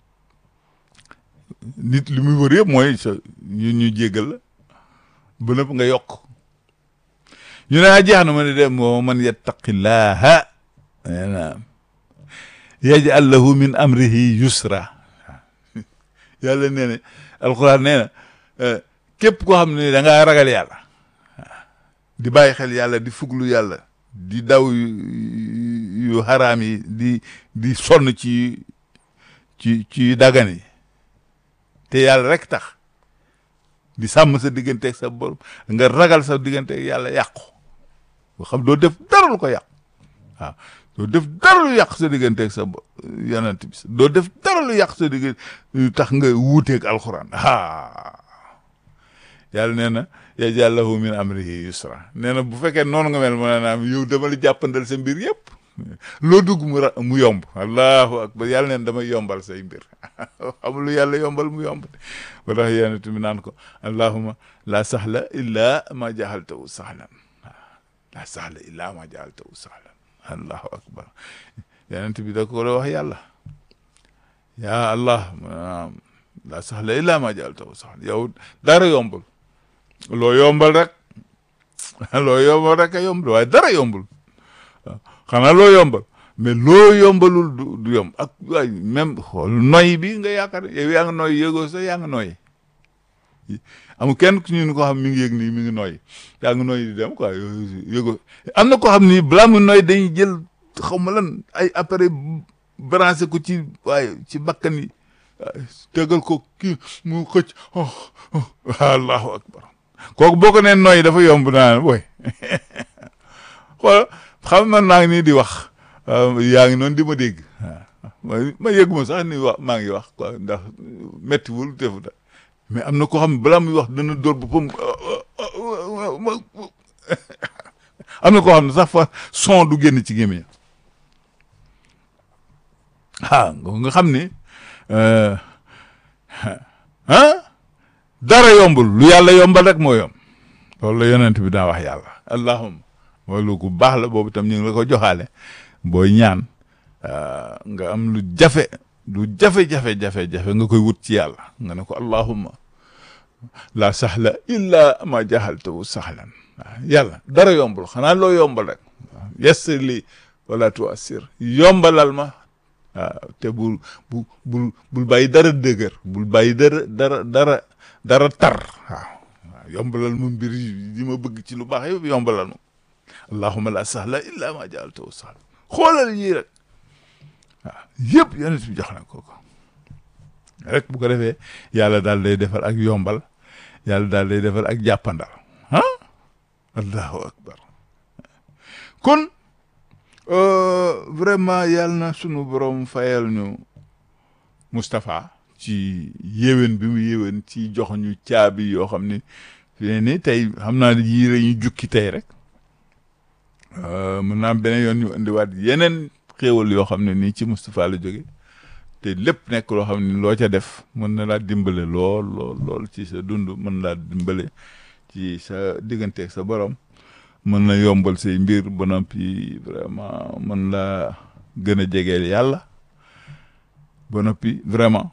nit li muy wër yëpp mooy sa ñu ñu jéggal la ba nëpp nga yokk ñu ne jeex na ma ne dem moo man yattaqillaha nee na yaj'al lahu min amrihi yusra yàlla nee na alquran nee na képp koo xam ne da ngaa ragal yàlla di bàyyi xel yàlla di fuglu yàlla di daw yu xaraam yi di di sonn ci ci ci dagan yi te yàlla rek tax di sàmm sa digganteeg sa borom nga ragal sa digganteeg yàlla yàqu boo xam doo def dara lu ko yàq waaw doo def dara lu yàq sa digganteeg sa yonent bi doo def dara lu yàq sa diggante tax nga wuuteeg alxuraan ah yàlla nee na yaj'al lahu min amrihi yusra nee na bu fekkee noonu nga mel ma naam yow dama la jàppandal sa mbir yëpp loo dugg mu ra mu yomb allahu akbar yàlla neen damay yombal say mbir xam lu yàlla yombal mu yomb ba tax yonent bi naan ko allahuma la sahla illa ma jahaltahu sahlan la sahla illa ma jahaltahu sahlan allahu akbar yonent bi da ko wax yàlla ya allah la sahla illa ma jahaltahu sahlan yow dara yombul loo yombal rek loo yombal rek a yombul waaye dara yombul waaw xanaa loo yombal mais loo yombalul du du yomb ak waay même xool noy bi nga yaakaar yow yaa ngi noy yëgoo sax yaa ngi noy amul kenn ku ñu ko xam mi ngi yëg nii mi ngi noy yaa ngi noy di dem quoi yëgoo am na ko xam ni balaa mu noy dañuy jël xaw ma lan ay appareil branché ko ci waaye ci bakkan yi tegal ko kii mu xëcc allahu akbar kooku boo ko nee noy dafa yomb naa booy xool xam man maa ngi nii di wax yaa ngi noonu di ma dégg waaw ma yëguma sax ni wax maa ngi wax quoi ndax méttiwul defu da mais am na koo xam ne balaa muy wax dana dóor boppam am na koo xam ne sax fa son du génn ci gémmiñ ah nga xam ni ah dara yombul lu yàlla yombal rek moo yomb loolu la yonent bi daa wax yàlla allahumma mooy lu gu baax la boobu tam ñu ngi la ko joxaale booy ñaan nga am lu jafe lu jafe-jafe jafe-jafe nga koy wut ci yàlla nga ne ko allahumma la sahla illa ma jahaltahu sahlan waaw yàlla dara yombul xanaa loo yombal rek waaw yassir li wala tuassir yombalal ma waaw te bul bu bul bul bàyyi dara dëgër bul bàyyi dara dara dara dara tar waaw waaw yombalal ma mbir yi ma bëgg ci lu baax yëpp yombalal ma allahumma la sahla illa ma jahaltahu sahlan xoolal yii rek waaw yëpp yonent bi jox na ko ko rek bu ko defee yàlla daal day defal ak yombal yàlla daal day defal ak jàppandal ah allahu akbar kon vraiment yàlla na sunu borom fayal ñu Moustapha ci yéwén bi mu yéwén ci jox ñu caabi yoo xam ne fi ne ni tey xam naa yii la ñu jukki tey rek mën naa am beneen yoon ñu indiwaat yeneen xéewal yoo xam ne nii ci Moustapha la jóge te lépp nekk loo xam ne loo ca def mën na laa dimbale lool lool lool ci sa dund mën laa dimbale ci sa digganteeg sa borom mën na yombal say mbir ba noppi vraiment mën laa gën a jegeel yàlla ba noppi vraiment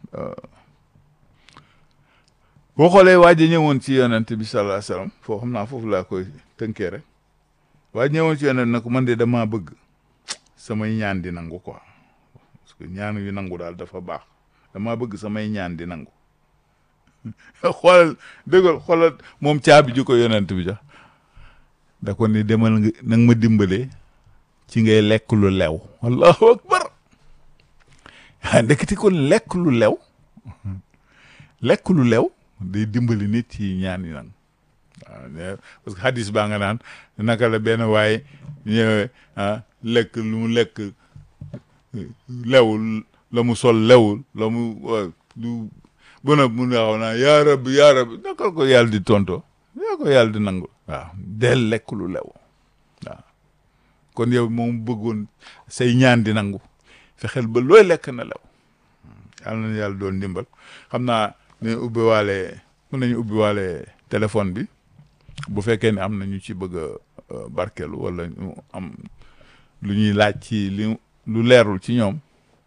boo xoolee waa ji ñëwoon ci yonent bi sallallahu alayhi wasallam foo xam naa foofu laa koy tënkee rek waa ji ñëwoon ci yonent na ko man de damaa bëgg samay ñaan di nangu quoi parce que ñaan yu nangu daal dafa baax damaa bëgg samay ñaan di nangu xoolal dëggal xoolal moom caabi ji ko yonent bi jox da ko ni demal nga nang ma dimbalee ci ngay lekk lu lew allahu akbar ah ndeketi kon lekk lu lew lekk lu lew day dimbali nit ci ñaan yi nang waaw parce que hadis baa nga naan naka la benn waaye ñëwee ah lekk lu mu lekk lewul la mu sol lewul la mu du bëna mu naaw naa yaa rabbi yaa rabbi naka ko yàlla di tonto yaa ko yàlla di nangu waaw del lekk lu lew waaw kon yow moom bëggoon say ñaan di nangu fexeel ba looy lekk na lew yàlla na yàlla doon ndimbal xam naa ne ubbi waale mën nañu ubbi waale téléphone bi bu fekkee ne am na ñu ci bëgg a barkeelu wala ñu am lu ñuy laaj ci li lu leerul ci ñoom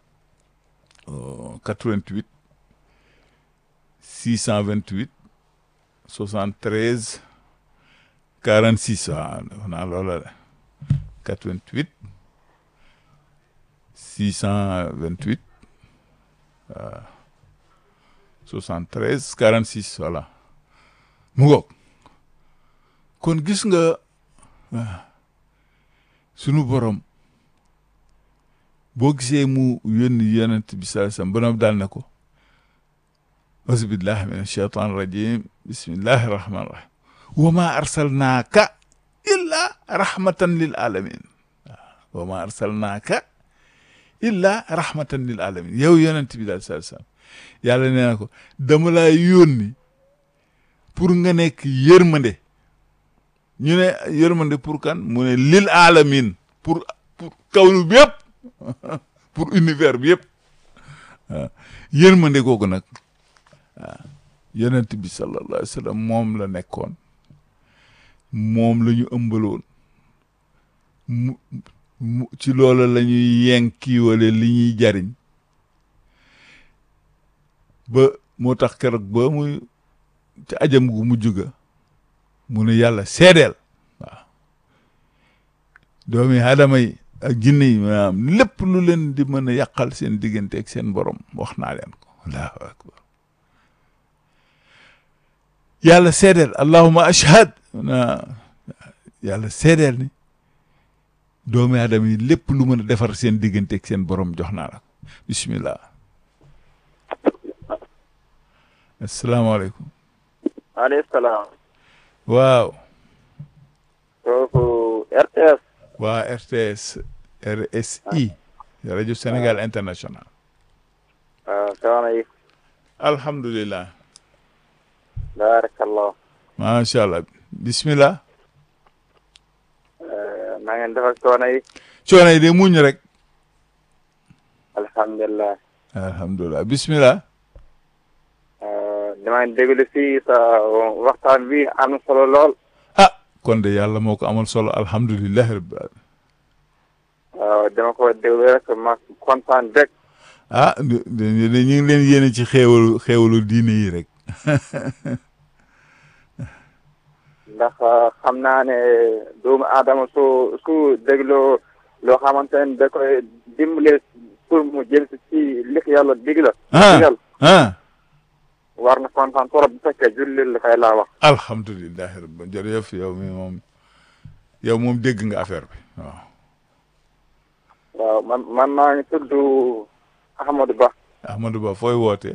88 628 73 46 waaw def naa loola de 88 628 waaw 73 46 voilà mu ngoog kon gis nga sunu borom boo gisee mu yónni yonent bi sallallahu alayhi wasallam ba daal ne ko auzu billahi min ashaitan rajim bismillahi rahmani rahim wa ma arsalnaaka illa rahmatan lil alamin waaw wa ma arsalnaaka illa rahmatan lil alamin yow yonent bi daal sallallahu alayhi wasallam yàlla nee na ko dama laa yónni pour nga nekk yërmande ñu ne yërmande pour kan mu ne lil alamin pour pour kawnu bi yëpp pour univers bi yëpp waaw yërmande googu nag waaw yonent bi sallallahu alayhi wa sallam moom la nekkoon moom la ñu ëmbaloon mu mu ci loola la ñuy yenkiwale li ñuy jariñ ba moo tax keroog ba muy ci ajam gu mujj ga mu ne yàlla seedeel waaw doomi aadama yi ak jinne yi maanaam lépp lu leen di mën a yàqal seen diggante ak seen borom wax naa leen ko allahu akbar yàlla seedeel allahuma ashhad na yàlla seedeel ni doomi aadama yi lépp lu mën a defar seen diggante ak seen borom jox naa la ko bismillah asalaamaaleykum maaleykum salaam. waaw kooku RTS. waa RTS RSI rajo Sénégal international waaw soxna yi. alhamdulilah baarakallah. macha allah bismillah na ngeen def ak soxna yi. coono yi de muñ rek alhamdulilah. alhamdulilah bismillah damay déglu si sa waxtaan bi am na solo lool. ah kon de yàlla moo ko amal solo alhamdulilahi rabbil alamin waaw dama ko déglu rek ma kontaan rek. ah ñu ñu ngi leen yéene ci xéewalu xéewalu diine yi rek ndax xam naa ne doomu aadama su su dégloo loo xamante ne da koy dimbale pour mu jël si ci li ko yàlla digla. ah digal ah war na kontaan trop bu fekkee jullit la kay laa wax. alhamdulilahi rabbil jërëjëf yow mi moom yow moom dégg nga affaire bi waaw waaw man man maa ngi tudd Ahmadou Ba. Ahmadou Ba fooy wootee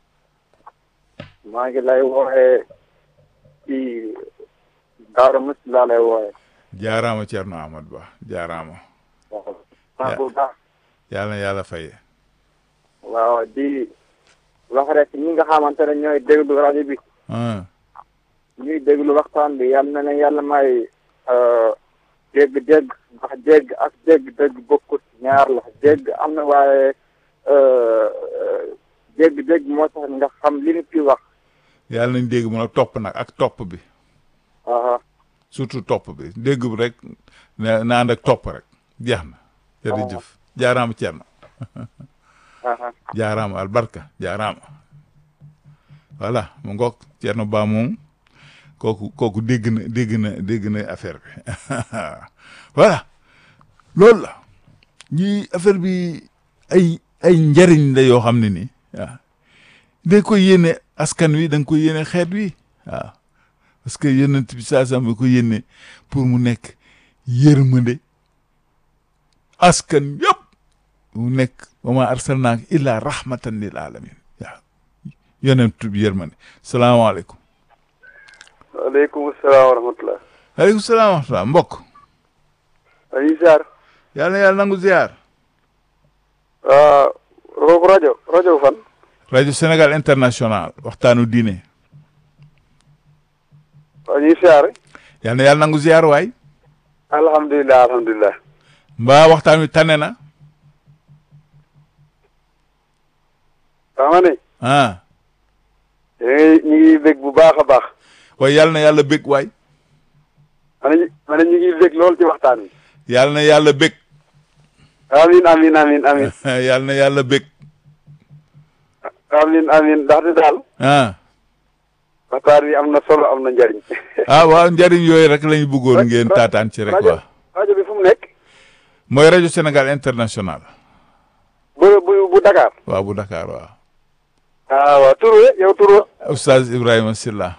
maa ngi lay wooxee ci Daara Musti laa lay wooxee. jaaraama Thierno Ahmadou Ba jaaraama waaw. maa bu baax. yàlla na yàlla faye waaw di wax rek ñi nga xamante ne ñooy déglu rajo bi ah ñuy déglu waxtaan bi yal na leen yàlla may dégg-dégg ndax dégg ak dégg-dégg bokkut ñaar la dégg am na waaye dégg-dégg moo tax nga xam li nit ki wax. yàlla nañ dégg mën a topp nag ak topp bi ah surtout topp bi dégg bi rek na na ànd ak topp rek jeex na jërëjëf jaaraama Thierno ah jaaraama albarka jaaraama voilà mu ngoog Thierno Ba moom kooku kooku dégg na dégg na dégg na affaire bi voilà loolu la ñi affaire bi ay ay njariñ la yoo xam ne nii waaw da nga koy yéene askan wi da nga koy yéene xeet wi waaw parce que yonent bi saa sam bi ko yéene pour mu nekk yërmande askan yëpp mu nekk wa ma arsalnaaka illa rahmatan lil alamin waaw yonent bi yërmande salaamaaleykum waaleykum salaam wa rahmatulah. aleykum salaam wa rahmatulah mbokk dañuy ziar. yàlla na yàlla nangu ziar Roog rajo rajo fan. rajo Sénégal international waxtaanu diine dañuy ziar. yàlla na yàlla nangu ziar waay alhamdulilah alhamdulilah. mbaa waxtaan wi tane na xam nga ne. ah ñu ngi ñu ngi bég bu baax a baax. waaye yàlla na yàlla bég waay ma ne ma ne ñu ngi bég lool ci waxtaan wi. yàlla na yàlla bég amin amin amin amin yàlla na yàlla bég amin amin ndaxte daal. ah waxtaan wi am na solo am na njariñ. ah waaw njariñ yooyu rek lañu bëggoon ngeen taataan ci rek rajo waa rajo bi fu mu nekk. mooy rajo Sénégal international bu bu bu Dakar. waaw bu Dakar waaw ah waaw tur we yow tur wa. Oustaz Ibrahima Silla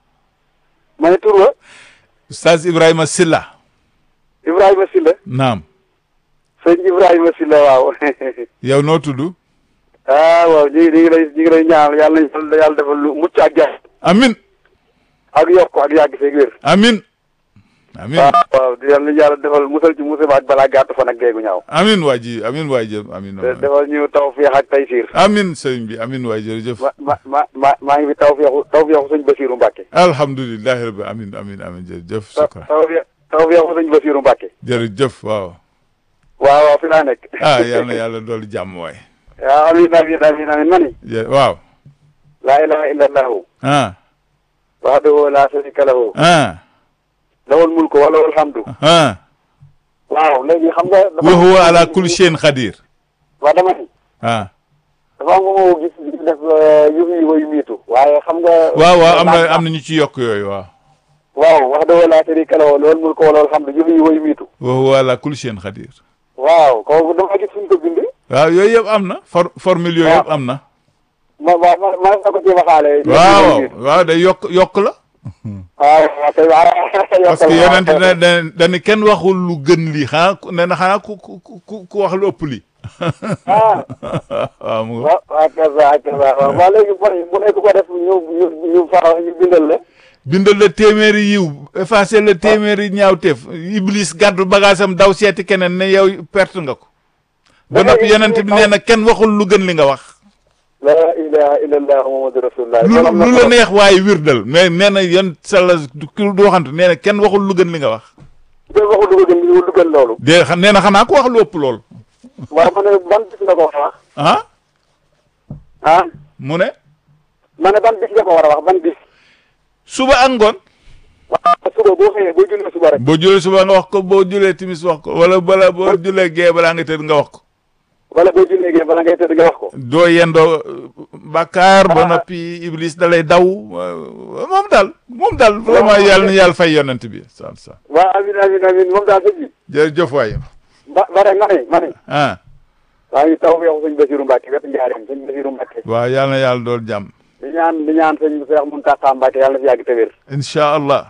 ma ne tur wa. Oustaz Ibrahima Silla Ibrahima Silla. naam sëñ Ibrahima Silla waaw. yow noo tudd ah waaw ñu ngi ñu ngi lay ñu ngi lay ñaanal yàlla nañu yàlla defal lu mucc ak jàmm. amin ak yokk ak yàgg feeg wér. amin amin waaw waaw di yàlla nañu yàlla defal musal ci musiba ak balaa gàtt fan ak géegu ñaaw. amin waa ji amin waay jë amin te defal ñu tawfeex ak taysiir. amin sëriñ bi amin waay jërëjëf ma ma ma ma maa ngi fi tawfeexu tawfeexu sëñ Basiiru Mbàkke. alhamdulilahi rabbi amin amin amin jërëjëf taw sukra tawfeex tawfeexu sëñ Basiiru Mbàkke. jërëjëf waaw waaw waaw fi laa nekk. ah yal na yàlla doolu jàmm waay waaw amiin amiin amiin amiin ma ni. jë- waaw laa ilaaha illallahu. ah wahdahu laa sharika lahu. ah lahul mulku wa lahul hamdu. ah waaw léegi xam nga. wa huwa ala kulli shay'in qadir waaw dama ni. ah dafa am nga moo gis di def yu yi wayu miitu. waaye xam nga. waaw waaw am na am na ñu ci yokk yooyu waaw waaw wahdahu laa sharika lahu lahul mulku wa lahul hamdu yu yi wayu miitu. wa huwa ala kulli shay'in qadir waaw kooku dama gis fuñ ko bind. waaw yooyu yëpp am na for formule yooyu yëpp am na ma ma ma ma na ko ci waxaale. waaw waaw day yokk yokk la waaw waaw kay waaw. parce que yonent ne da dañu kenn waxul lu gën lii xanaa ku nee na xanaa ku ku ku ku wax lu ëpp lii ah waaw mu waaw waaw kay waaw kay waaw waaw léegi bu bu nekk ko def ñu ñu ñu fa ñu bindal la. bindal la téeméeri yiw effacer la téeméeri ñaawteef iblis gàddu bagaasam daw seeti keneen ne yow perte nga ko ba noppi yonent bi nee na kenn waxul lu gën li nga wax la ilaha illallah muhammadu rasulullah. lu lu la neex waaye wirdal mais nee na yon salla ki du waxantu nee na kenn waxul lu gën li nga wax de waxu dugg gën lu gën loolu. de xam nee na xanaa ko wax lu ëpp lool waaw ma ne ban bis nga ko wax. ah ah mu ne ma ne ban bis nga ko war a wax ban bis suba ak ngoon waaw suba boo xëyee boo jullee suba rek boo julee suba nga wax ko boo julee timis wax ko wala bala boo julee gee balaa nga tëdd nga wax ko wala boo jullee gee bala ngay tëdd nga wax ko doo yendoo bàkkaar ba noppi iblis da lay daw euh, moom daal moom daal vraiment yàlla na yàlla fay yonent bi sa sa waaw amin amin amin moom daal sëñ bi jërëjëf waay ba ba rek ma ne ma ne ah waa ngi taw yow sëñ Basiru Mbàkke wetu njaareem sëñ Basiru Mbàkke waaw yàlla na yàlla dool jàmm di ñaan di ñaan sëñ Seex Muntaxa Mbàkke yàlla na fi yàgg te wér incha allah